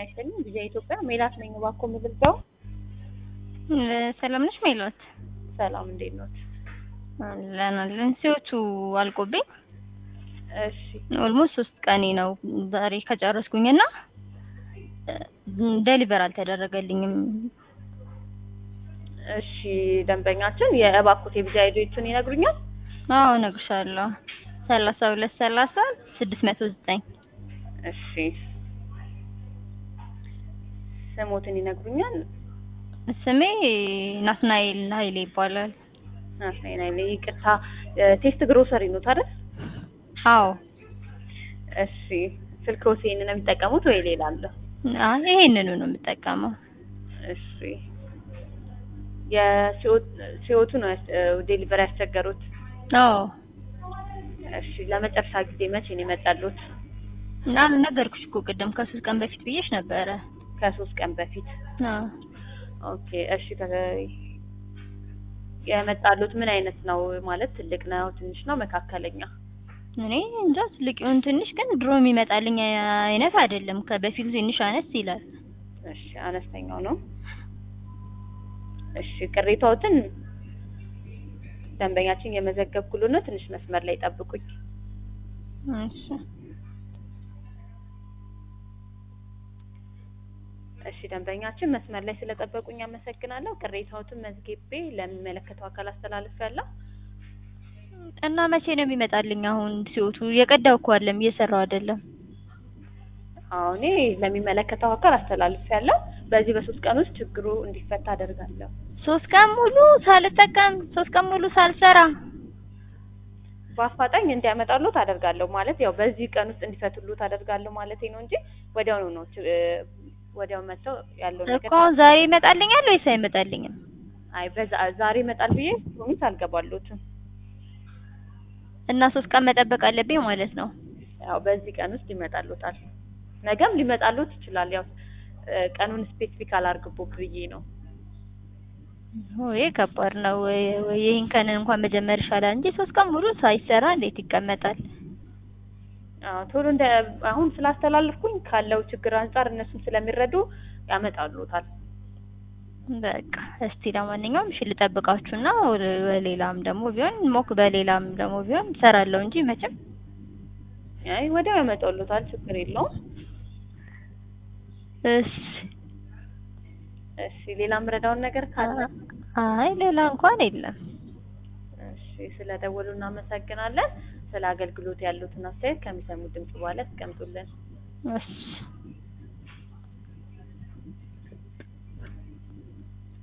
ይስጥልኝ። ጊዜ ኢትዮጵያ ሜላት ነኝ። እባክዎ የምገልጸው ሰላም ነሽ ሜላት? ሰላም እንዴት ኖት? አለን አለን። ሲዎቹ አልቆብኝ እሺ ኦልሞስት ሶስት ቀኔ ነው ዛሬ ከጨረስኩኝና ደሊቨር አልተደረገልኝም። እሺ ደንበኛችን የእባክዎት የቪዛ አይዲዎቹን ይነግሩኛል? አዎ እነግርሻለሁ። ሰላሳ ሁለት ሰላሳ ስድስት መቶ ዘጠኝ እሺ ስሞትን ይነግሩኛል? ስሜ ናትናኤል ኃይሌ ይባላል። ናትናኤል ኃይሌ። ይቅርታ ቴስት ግሮሰሪ ኖት አይደል? አዎ እሺ ስልክዎት ይሄንን ነው የሚጠቀሙት ወይ ሌላ አለ? አይ ይሄንኑ ነው የምጠቀመው። እሺ የሲኦቱ ነው ዴሊቨሪ ያስቸገሩት? አዎ እሺ ለመጨረሻ ጊዜ መቼ ነው የመጣሉት? እና ነገርኩሽ እኮ ቅድም ከሶስት ቀን በፊት ብዬሽ ነበረ። ከሶስት ቀን በፊት አዎ ኦኬ እሺ የመጣሉት ምን አይነት ነው ማለት ትልቅ ነው ትንሽ ነው መካከለኛ እኔ እንጃ ትልቅ ይሁን ትንሽ ግን ድሮ የሚመጣልኝ አይነት አይደለም ከበፊቱ ትንሽ አነስ ይላል እሺ አነስተኛው ነው እሺ ቅሬታዎትን ደንበኛችን የመዘገብኩሉ ነው ትንሽ መስመር ላይ ጠብቁኝ እሺ እሺ ደንበኛችን መስመር ላይ ስለጠበቁኝ አመሰግናለሁ። ቅሬታዎትን መዝግቤ ለሚመለከተው አካል አስተላልፌያለሁ። እና መቼ ነው የሚመጣልኝ? አሁን ሲወቱ የቀዳው እኮ አለም እየሰራው አይደለም። አዎ እኔ ለሚመለከተው አካል አስተላልፌያለሁ። በዚህ በሶስት ቀን ውስጥ ችግሩ እንዲፈታ አደርጋለሁ። ሶስት ቀን ሙሉ ሳልጠቀም ሶስት ቀን ሙሉ ሳልሰራ በአፋጣኝ እንዲያመጣሉት አደርጋለሁ። ማለት ያው በዚህ ቀን ውስጥ እንዲፈቱሉት አደርጋለሁ ማለት ነው እንጂ ወዲያውኑ ነው ወዲያው መጥተው ያለው ነገር እኮ ዛሬ ይመጣልኛል ወይስ አይመጣልኝም? አይ በዛ ዛሬ ይመጣል ብዬ ፕሮሚስ አልገባሉትም። እና ሶስት ቀን መጠበቅ አለብኝ ማለት ነው። ያው በዚህ ቀን ውስጥ ይመጣሉታል። ነገም ሊመጣሉት ይችላል። ያው ቀኑን ስፔሲፊክ አላርግቦ ብዬ ነው። ወይ ከባድ ነው። ወይ ይሄን ቀን እንኳን መጀመር ይሻላል እንጂ ሶስት ቀን ሙሉ ሳይሰራ እንዴት ይቀመጣል? አዎ ቶሎ እንደ አሁን ስላስተላለፍኩኝ ካለው ችግር አንጻር እነሱም ስለሚረዱ ያመጣሉታል። በቃ እስቲ ለማንኛውም እሺ ልጠብቃችሁና በሌላም ደግሞ ቢሆን ሞክ በሌላም ደግሞ ቢሆን እሰራለሁ እንጂ መቼም አይ ወዲያው ያመጣሉታል። ችግር የለውም። እሺ እሺ ሌላ ምረዳውን ነገር ካለ አይ ሌላ እንኳን የለም። እሺ ስለደወሉ እናመሰግናለን። ስለ አገልግሎት ያሉትን አስተያየት ከሚሰሙት ድምጽ በኋላ ያስቀምጡልን። እሺ